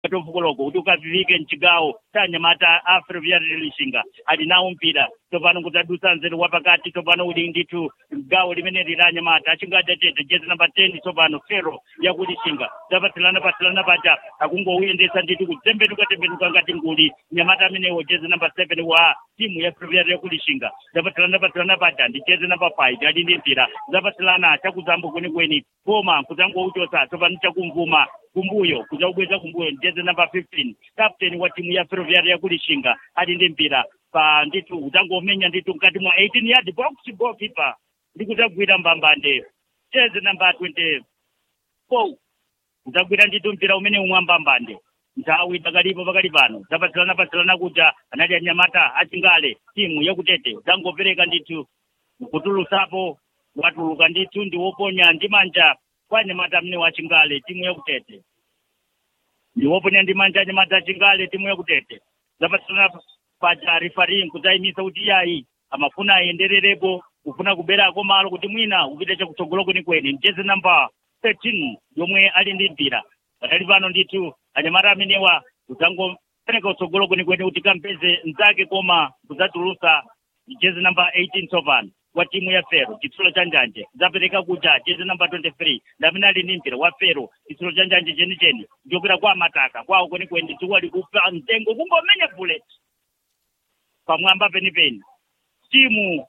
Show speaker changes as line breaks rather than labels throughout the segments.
tofukoloko kuti ukavivike mchigawo cha anyamata a ferroviário lishinga ali nawo mpira tsopano kudzadusa nzeru wapakati tsopano uli ndithu gawo limene lili anyamata achingatete jezi namba 10 tsopano fero yakulishinga zapatsilana patsilana paja akungowuyendesa ndithu kutembenuka tembenuka ngati nguli nyamata amenewo jezi namba 7 wa timu ya ferroviário yakulishinga zapatsilana patsilana paja ndi jezi namba 5 ali ndi mpira zapatsilana chakuzambo kwenikweni koma kudzangouchosa tsopano chakumvuma kumbuyo kudzakubweza kumbuyo jezi namba 15 captain wa timu ya ferroviário yakulishinga ali ndi mpira pa ndithu udzangomenya ndithu mkati mwa 18 yard box goalkeeper ndi kudzagwira mbambande jezi namba 24 udzagwira ndithu mpira umene umwe mbambande nthawi pakalipo pakali pano zapatsilana patsilana kuja anali anyamata achingale timu yakutete udzangopereka ndithu kutulusapo watuluka ndithu ndi woponya ndi manja kwa anyamata amene wachingale timu yakutete ndi woponya ndi manja anyamata achingale timu yakutete zapatsilana paja rifari kudzayimisa kuti iyayi amafuna ayendererepo kufuna kuberako malo kuti mwina upite chakutsogolo kwenikweni jezi namba 13 yomwe ali ndi mpira patali pano ndithu anyamata amenewa kudzangopereka utsogolo kwenikweni kuti kampeze mzake koma kudzatulusa jezi namba 18 tsopano wa timu ya fero chitsulo cha njanje zapereka kuja jezi namba 23 ndamene ali ndi mpira wa fero chitsulo cha njanje chenicheni ndiopera kwa mataka kwawo kwenikweni tiwali kupa mtengo kungomenya bullet pamwamba penipeni timu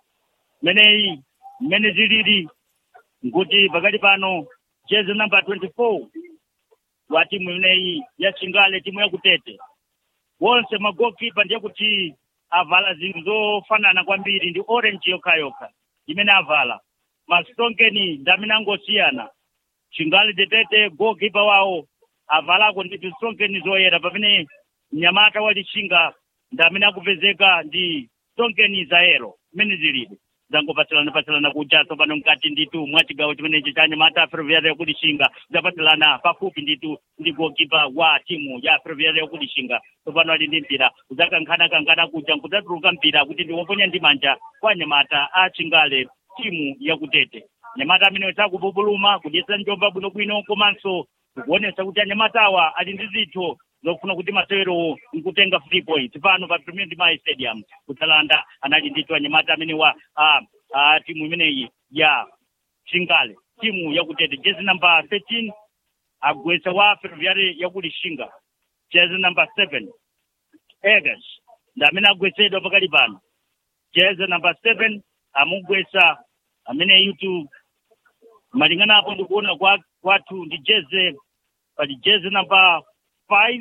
meneyi mmene zilili nkuti pakati pano jezi namba 24 wa timu imeneyi ya chingale timu yakutete wonse magokipa ndiye kuti avala zinthu zofanana kwambiri ndi orange yokhayokha imene avala masitonkeni ndamene angosiyana chingale tetete gokipa wawo avalako ndithu stonkeni zoyera pamene mnyamata walishinga ndamene akupezeka ndi stonkeni zayero mmene zilili zangopatsilana patsilana kuja tsopano mkati ndithu mwa chigawo chimenechi cha anyamata ferroviária yakulishinga zapatsilana pafupi ndithu ndi gokipa wa timu ya ferroviária yakulishinga tsopano ali ndi mpira udzakankhana kankhana kuja nkudzatuluka mpira kuti ndiwoponya ndi manja kwa anyamata a chingale timu yakutete anyamata amenewo sakupupuluma kudyesa njomba bwinobwino komanso kuonesa kuti anyamatawa ali ndi zitho zofuna kuti masewerowo nkutenga free points pano pa premier dimai stadium kutsalanda anali ndithu anyamata amene wa a, a timu imeneyi ya chingale timu yakutete jezi namba 13 agwetsa wa ferroviária yakulishinga jezi namba 7 egas ndamene agwetsedwa pakali pano jezi namba 7 amugwetsa amene yutu malingana apo ndikuona kwa kwathu ndi jezi pali jezi namba 5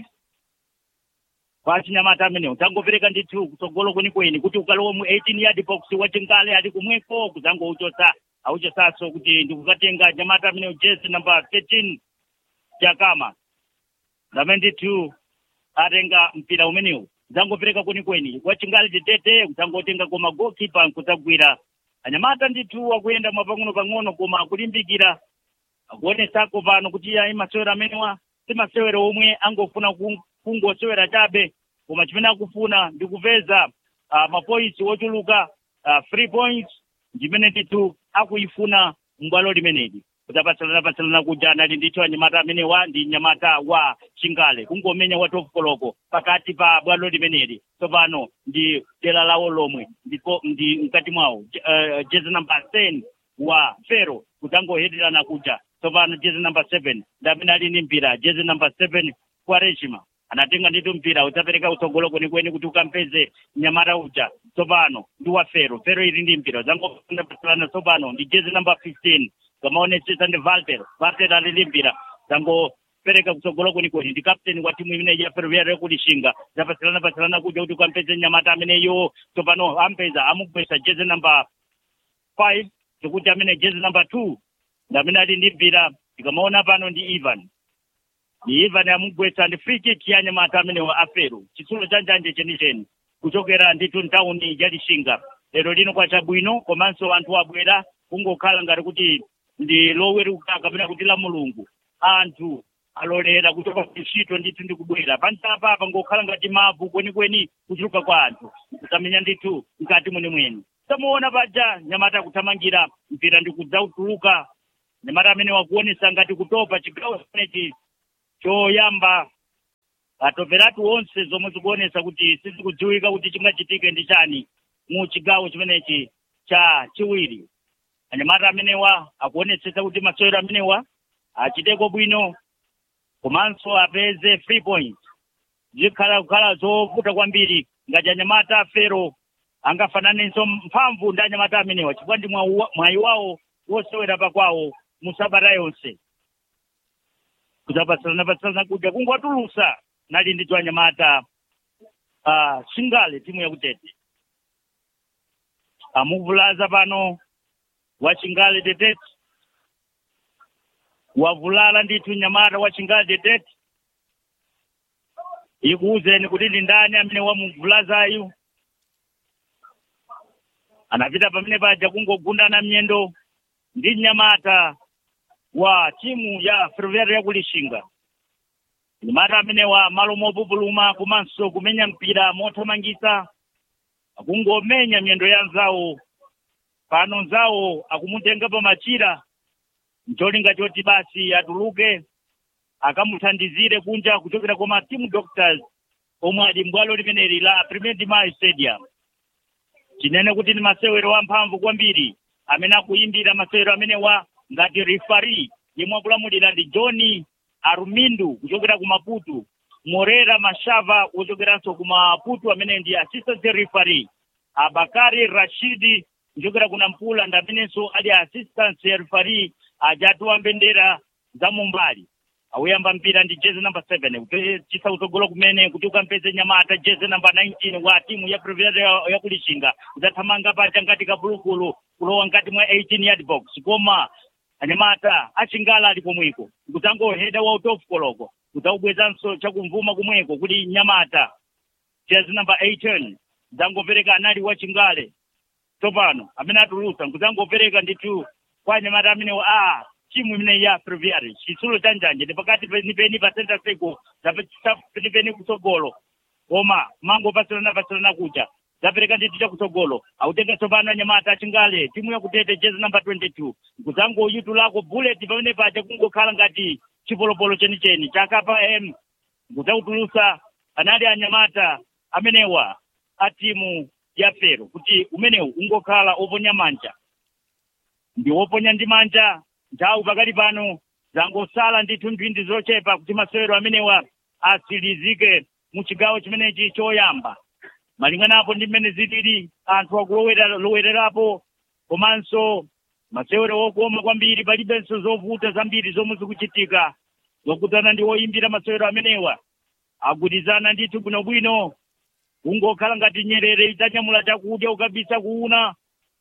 kwa chinyamata amenewo tangopereka ndithu kutsogolo kwenikweni kuti ukalowa mu 18 yard box wachingale ali kumweko kudzangouchosa auchosaso kuti ndikukatenga nyamata amenewo jezi namba 13 jakama ndamene ndithu atenga mpira umenewu kudzangopereka kwenikweni wachingale tetete kudzangotenga koma goalkeeper kudzagwira anyamata ndithu akuyenda mwapang'ono pang'ono koma akulimbikira akuonesako pano kuti ayi masewero amenewa si masewero omwe angofuna kungosewera chabe koma chimene akufuna ndi kupeza uh, mapoints ochuluka uh, free points ndimene ndithu akuyifuna m'bwalo limeneli kudzapatsalana patsalana kuja anali ndithu anyamata amenewa ndi nyamata wa chingale kungomenya wa 12 koloko pakati pa bwalo limeneli tsopano ndi dera lawo lomwe ndipo ndi mkati mwawo uh, jezi namba 10 wa fero kudzangoheterana kuja tsopano jezi namba 7 ndamene ali ndi mpira jezi namba 7 kwa rejima anatenga ndithu mpira udzapereka utsogolo kwenikweni kuti ukampeze nyamata uja tsopano ndi wa fero fero ili ndi mpira udzangopatsalana tsopano ndi jezi namba 15 kamaonetsesa ndi valter valter ali ndi mpira dzangopereka kutsogolo kwenikweni ndi kapteni wa timu imeneyi ya ferroviária yakulishinga zapatsalana patsalana kuja kuti ukampeze nyamata ameneyo tsopano ampeza amugwesa jezi namba 5 zikuti amene jezi namba 2 ndamene ali ndi mpira tikamaona pano ndi ivan ndi ivan amugwetsa ndi free kick ya nyamata amenewa afero chitsulo cha njanje chenicheni kuchokera ndithu ntawuni ya lishinga lero lino kwachabwino komanso anthu abwera kungokhala ngati kuti ndi loweruka kapena kuti la mulungu anthu alolera kuchoka kuntchito ndithu ndi kubwera panchapa apa ngokhala ngati mavu kwenikweni kuchuluka kwa anthu kusamenya ndithu mkati mwenemwene tamuona paja nyamata akuthamangira mpira ndi kudzautuluka nyamata amene wakuonesa ngati kutopa chigawo chimenechi choyamba atoperatu onse zomwe zikuonesa kuti sizikudziwika kuti chingachitike ndi chani mu chigawo chimenechi cha chiwiri anyamata amenewa akuonetsetsa kuti masewero amenewa achiteko bwino komanso apeze free point zikhala kukhala zovuta kwambiri ngati anyamata fero angafananenso mphamvu ndi anyamata amenewa chifukwa ndi mwayi wawo wosewera pakwawo mu sabata yonse kudzapatsalana kudya kungwatulusa nali ndito anyamata uh, singale timu yakutete amuvulaza pano wa chingale detete wavulala ndithu nyamata wa chingale detete ikuuzeni kuti ndi ndani amene wamuvulazayu anapita pamene paja kungogundana mnyendo ndi nyamata wa timu ya ferroviária yakulishinga nyamata amenewa malo mopupuluma komanso kumenya mpira mothamangisa akungomenya miyendo ya nzawo pano nzawo akumutenga pa machira ncholinga choti basi atuluke akamuthandizire kunja kuchokera kwa team doctors omwe ali mbwalo limeneli la premier de mayo stadium chinene kuti ni masewero amphamvu kwambiri amene akuyimbira masewero amenewa ngati rifari yemwe akulamulira ndi john arumindu kuchokera ku maputo morera mashava wochokeranso ku maputo amene ndi assistant referee abakari rashidi kuchokera ku nampula ndi amenenso ali assistant referee ajatuwa mbendera za mumbali awuyamba mpira ndi jezi number seven kupechisa utsogolo kumene kuti ukampeze nyamata jezi number 19 wa timu ya previous yakulishinga udzathamanga paja ngati kabulukulu kulowa ngati mwa 18 yard box koma anyamata achingala ali komweko kudzangoheda wa utofu koloko kudzaubwezanso chakumvuma kumweko kuti nyamata jezi number 18 dzangopereka anali wa chingale tsopano amene atulusa kudzangopereka ndithu kwa anyamata amenewo a timu imene ya ferroviária chitsulo cha njanje ndi pakati penipeni pa center circle penipeni kutsogolo koma mango pasilana pasilana kucha zapereka ndithu chakutsogolo autenga tsopano anyamata achingale timu yakutete jezi number 22 kudzangoyitulako bullet pamene paja kungokhala ngati chipolopolo chenicheni chakapa m kudzautulusa anali anyamata amenewa a timu ya fero kuti umenewu ungokhala oponya manja ndi woponya ndi manja nthawi pakati pano zangosala ndithu mphindi zochepa kuti masewero amenewa asilizike mu chigawo chimenechi choyamba malinganapo ndi mmene zilili anthu akulowererapo komanso masewero okoma kwambiri palibenso zovuta zambiri zomwe zikuchitika zokhudzana ndi oyimbira masewero amenewa agwirizana ndithu bwinobwino kungokhala ngati nyerere idzanyamula chakudya ukabisa kuuna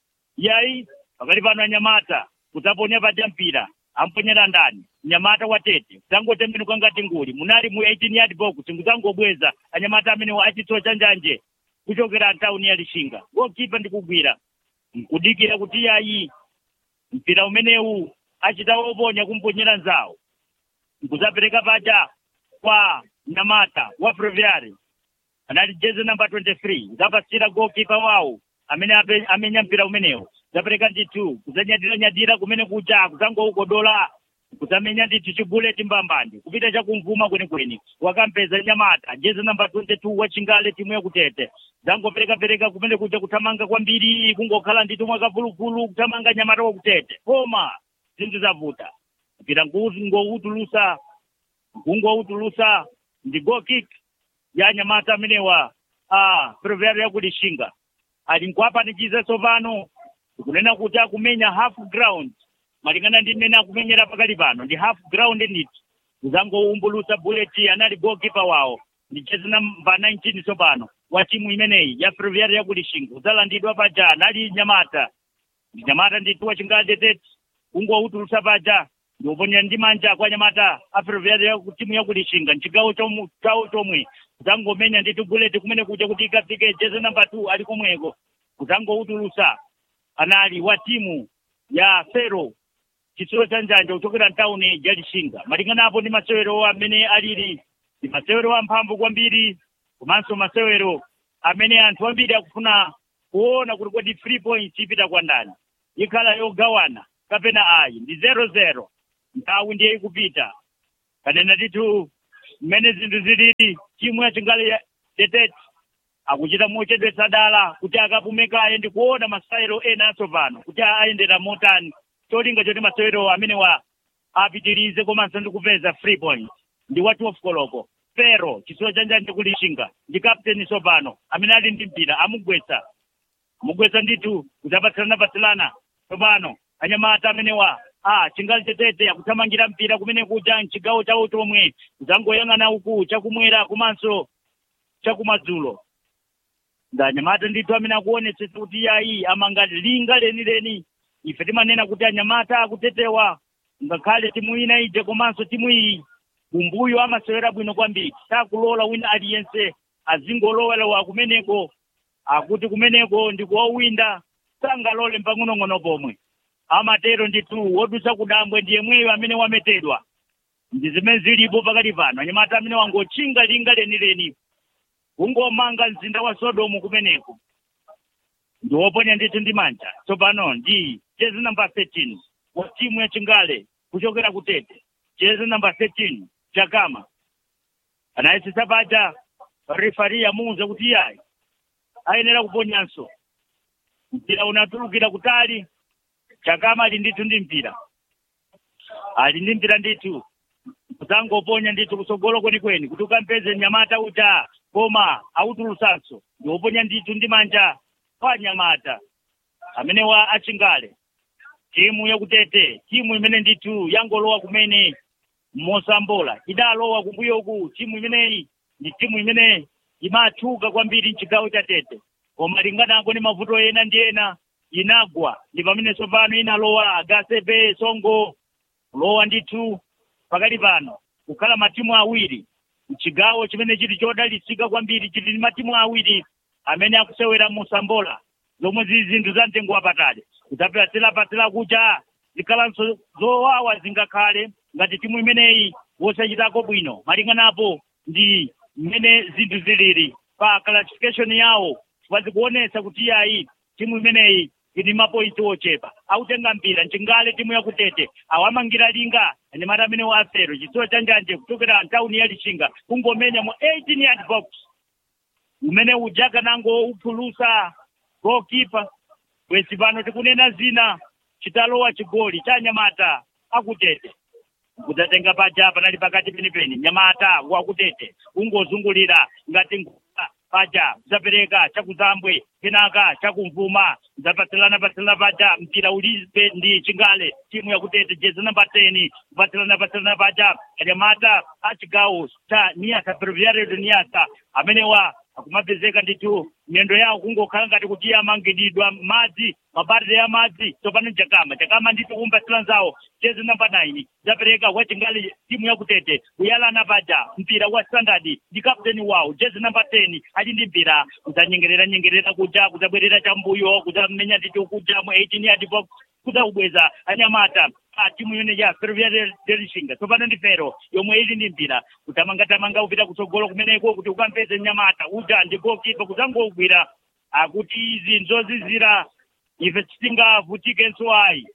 yayi pakati pano anyamata kudzaponya paja mpira amponyera ndani nyamata watete kudzangotembenuka ngati nguli munali mu 18 yard box kudzangobweza anyamata amenewa achitsulo cha njanje kuchokera ntawuni ya lishinga gokipa ndikugwira nkudikira kuti yayi mpira umenewu achita oponya kumponyera nzawo nkudzapereka paja kwa nyamata wa ferroviária anali jezi namba 23 kudzapasira gokipa wawo amene ape- amenya mpira umenewu zapereka ndithu kudzanyadira-nyadira kumene kuja kudzangougodola kudzamenya ndithu chibuleti mbambandi kupita chakumvuma kwenikweni wakampeza nyamata jezi namba 22 wa chingale timu yakutete dzangopereka-pereka kumene kuja kuthamanga kwambiri kungokhala ndithu mwakavuluvulu kuthamanga nyamata wakutete koma zinthu zavuta mpira ngoutulusa kungoutulusa ndi go kick ya nyamata amenewa a ferroviária yakulishinga ali nkuapanikiza tsopano kunena kuti akumenya half ground malingana ndi mmene akumenyera pakali pano ndi half ground ndithu kuzangoumbulusa bullet anali goalkeeper wawo ndi jezi namba 19 tsopano wa timu imeneyi ya ferroviária yakulishinga udzalandidwa paja anali nyamata ndi nyamata ndithu wachingadetete kungoutulusa paja ndioponya ndi manja kwa nyamata a ferroviária ya timu yakulishinga mchigawo chomu- chawo chomwe kudzangomenya ndithu bullet kumene kuja kuti ikafike jezi namba 2 ali komweko kudzangoutulusa anali wa timu ya fero chitsulo cha njanja kuchokera mtawuni ya lishinga malinganapo ndi masewero amene alili ndi masewero amphamvu kwambiri komanso masewero amene anthu ambiri akufuna kuona kuti kodi three points ipita kwa ndani ikhala yogawana kapena ayi ndi zero zero nthawi ndiye ikupita kanena ndithu mmene zinthu zilili timu ya chingale ya tetete akuchita mochedwetsa dala kuti akapumekaye ndi kuona masayero ena atsopano kuti ayendera motani cholinga choti masayero amene wa apitirize komanso ndi kupeza free point ndi wa 12 koloko pero chisiwa chanjanje kulishinga ndi kapteni tsopano amene ali ndi mpira amugwetsa amugwetsa ndithu kuti apatsilana-patsilana tsopano anyamata amenewa ah chingali tetete akuthamangira mpira kumene kuja mchigawo chawo chomwe kudzangoyang'ana uku chakumwera komanso chakumadzulo ndanyamata ndithu amene akuonetsetsa kuti yayi amanga linga lenileni ife timanena kuti anyamata akutetewa ngakhale timu ina ije komanso timu iyi kumbuyo amasewera bwino kwambiri sakulola wina aliyense azingolowelewa kumeneko akuti kumeneko ndi kuwawinda sangalole mpang'onong'ono pomwe amatero ndithu wodusa kudambwe ndiye mweyo amene wametedwa ndi zimene zilipo pakati pano anyamata amene wangotchinga linga lenileni kungomanga mzinda wa sodomu kumeneko ndi woponya ndithu ndi manja tsopano ndi jezi namba 13 wa timu ya chingale kuchokera kutete jezi namba 13 chakama anayesesa paja refari amuwuza kuti iyayi ayenera kuponyanso mpira unatulukira kutali chakama ali ndithu ndi mpira ali ndi mpira ndithu kudzangoponya ndithu kutsogolo kwenikweni kuti ukampeze mnyamata uja koma autulusanso ndi woponya ndithu ndi manja kwa nyamata amene wa achingale timu yakutete timu imene ndithu yangolowa kumene mosambola idalowa kumbuyoku timu imeneyi ndi timu imene imatchuka kwambiri mchigawo cha tete koma linganako ndi mavuto ena ndi ena inagwa ndi pamene tsopano inalowa agasepe songo kulowa ndithu pakati pano kukhala matimu awiri mchigawo chimene chili chodalitsika kwambiri chili ndi matimu awiri amene akusewera musambola zomwe zili zinthu za mtengo wapatali kudzapatsira kucha zikhalanso zowawa zingakhale ngati timu imeneyi wosachitako bwino malinganapo ndi mmene zinthu zilili pa classification yawo wazikuonetsa kuti yayi timu imeneyi ili mapointi ochepa autenga mpira mchingale timu yakutete awamangira linga anyamata amene waafero chitsulo chanjanje kuchokera ntawuni ya lichinga kungomenya mu 18 yard box umene ujaka nango uphulusa goalkeeper bwezi pano tikunena zina chitalowa chigoli cha nyamata akutete kudzatenga paja panali pakati penipeni nyamata wakutete ungozungulira ngati nguva paja kudzapereka chakuzambwe kenaka chakumvuma kudzapatsilana patsilana paja mpira ulibe ndi chingale timu yakutete jezi namba 10 kupatsilana patsilana paja anyamata achigawo cha niyasa breviaredo niyasa amenewa akumapezeka ndithu miyendo yawo kungokhala ngati kuti amangididwa madzi mabarire ya madzi tsopano jakama jakama ndithu kumpatsira nzawo jezi namba 9 zapereka wachingali timu yakutete kuyalana paja mpira wa standard ndi kapteni wawo jezi namba 10 ali ndi mpira kudzanyengerera nyengerera kuja kudzabwerera chambuyo kudzamenya ndithu kuja mu 18 yard box kudzakubweza anyamata a timu imene ya ferroviaria delishinga tsopano ndi fero yomwe ili ndi mpira kutamangatamanga kupita kutsogolo kumeneko kuti ukampeze mnyamata uja ndi goalkeeper kudzangogwira akuti izi nzozizira ife tisingavutikenso ayi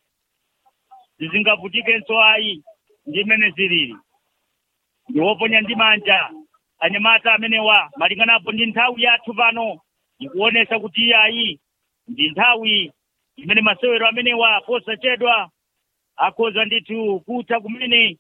zisingavutikenso ayi ndi imene zilili ndiwoponya ndi manja anyamata amenewa malinganapo ndi nthawi yathu pano ikuonesa kuti ayi ndi nthawi imene masewero amenewa posachedwa akhoza ndithu kutha kumene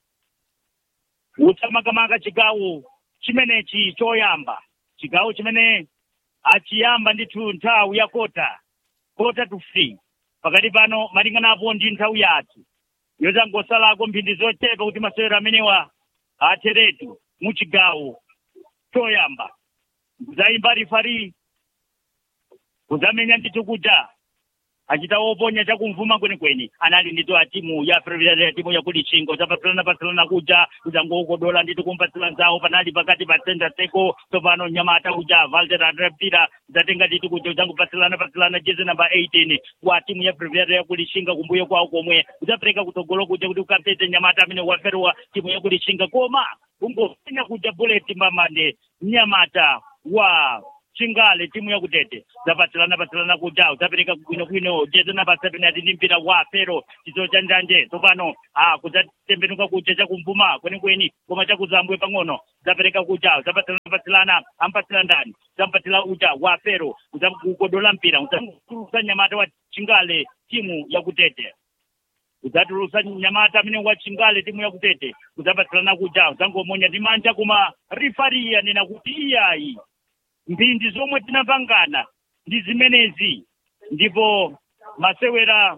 utamakamaka chigawo chimenechi choyamba chigawo chimene achiyamba ndithu nthawi ya kota kota to free pakati pano malinganapo ndi nthawi yathu yozangosalako mphindi zochepa kuti masewero amenewa atheretu mu chigawo choyamba kudzayimba rifari kudzamenya ndithu kuja achita woponya chakumvuma kwenikweni anali ndito a timu ya prevident timu yakulichinga udzapatsilana patsilana kuja udzangookodola ndito kumpatsila nzawo panali pakati pa center seko tsopano nyamata uja valter mpira udzatenga ndito kuja udzangopatsilana patsilana jezi namba 18 wa timu ya prevident yakulichinga kumbuyo kwawo komwe udzapereka kutsogolo kuja kuti ukapeze nyamata amene waferwa timu yakulichinga koma ungopenya kuja bullet mamande nyamata wa chingale timu yakutete zapatsilana patsilana kuja zapereka kwinokwino jetana pasapenati ndi mpira wa pero chizo cha njanje tsopano ah kudzatembenuka kuja chakumvuma kwenikweni koma chakuzambwe pang'ono zapereka kuja zapatsilana patsilana ampatsila ndani zampatsila uja wa pero udzakukodola mpira udzatulusa nyamata wa chingale timu yakutete udzatulusa nyamata amene wa chingale timu yakutete udzapatsilana kuja udzangomonya ndi manja koma rifari anena kuti iyayi mphindi zomwe tinapangana ndi zimenezi ndipo masewera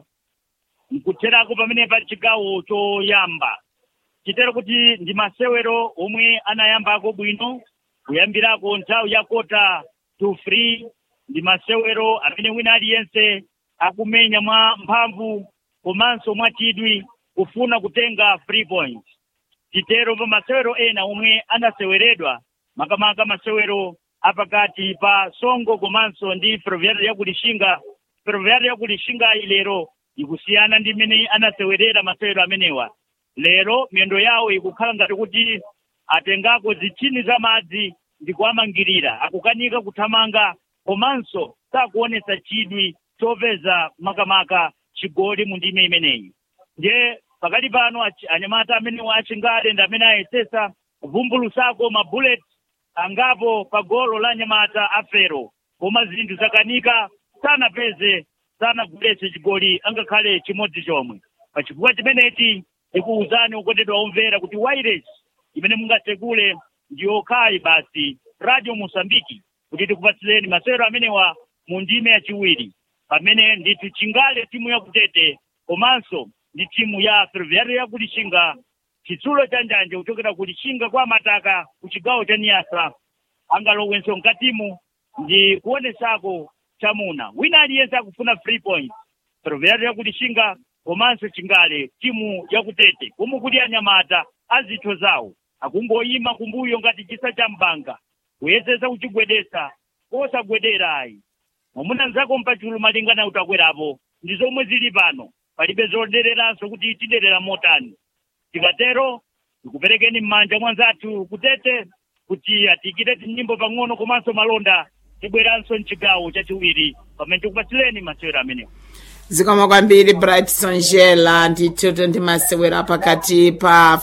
nkutherako pamene pa chigawo choyamba chitero kuti ndi masewero omwe anayambako bwino kuyambirako nthawi ya kota to free ndi masewero amene wina aliyense akumenya mwa mphamvu komanso mwa chidwi kufuna kutenga free point chitero pa masewero ena omwe anaseweredwa makamaka masewero apakati pa songo komanso ndi ferroviário yakulishinga ferroviário yakulishinga ilero ikusiyana ndi mmene anasewerera masewero amenewa lero miyendo yawo ikukhala ngati kuti atengako zitchini za madzi ndi kuwamangirira akukanika kuthamanga komanso sakuonesa chidwi chopeza makamaka chigoli mu ndime imeneyi ndiye pakati pano achi- anyamata amenewa achingale ndi amene ayesesa kuvumbulusako mabullet angapo pa golo la nyamata afero koma zinthu zakanika sanapeze sanaguletse chigoli angakhale chimodzi chomwe pachifukwa chimenechi tikuwuzani okondedwa omvera kuti wireless imene mungatsegule ndi yokhayi basi radio mosambiki kuti tikupatsireni masewero amenewa mu ndime yachiwiri pamene ndithu chingale timu yakutete komanso ndi timu ya ferroviário yakulishinga chitsulo cha njanje kuchokera kulishinga kwa mataka ku chigawo cha niyasa angalowenso mkatimu ndi kuonesako chamuna wina aliyense akufuna free point ferroviário yakulishinga komanso chingale timu yakutete komwe kuti anyamata azitho zawo akungoyima kumbuyo ngati chisa cha mbanga kuyesesa kuchigwedesa kosagwedera ayi mwamuna nzako mpachulu malingana kuti akwerapo ndi zomwe zili pano palibe zodereranso kuti tiderera motani tikatero tikuperekeni m'manja mwanzathu kutete kuti atikire tinyimbo pang'ono komanso malonda tibweranso mchigawo chachiwiri pamene tikupatsireni masewero amenewo
zikomo kwambiri bright sonjela ndithu ndi masewera pakati pa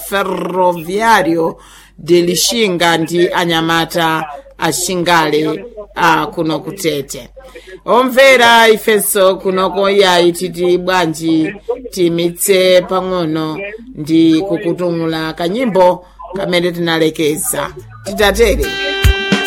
ferroviario de lishinga ndi anyamata achingale a kuno kutete omvera ifenso kunoko yayi titi bwanji timitse pang'ono ndi kukutumula kanyimbo kamene tinalekeza titatere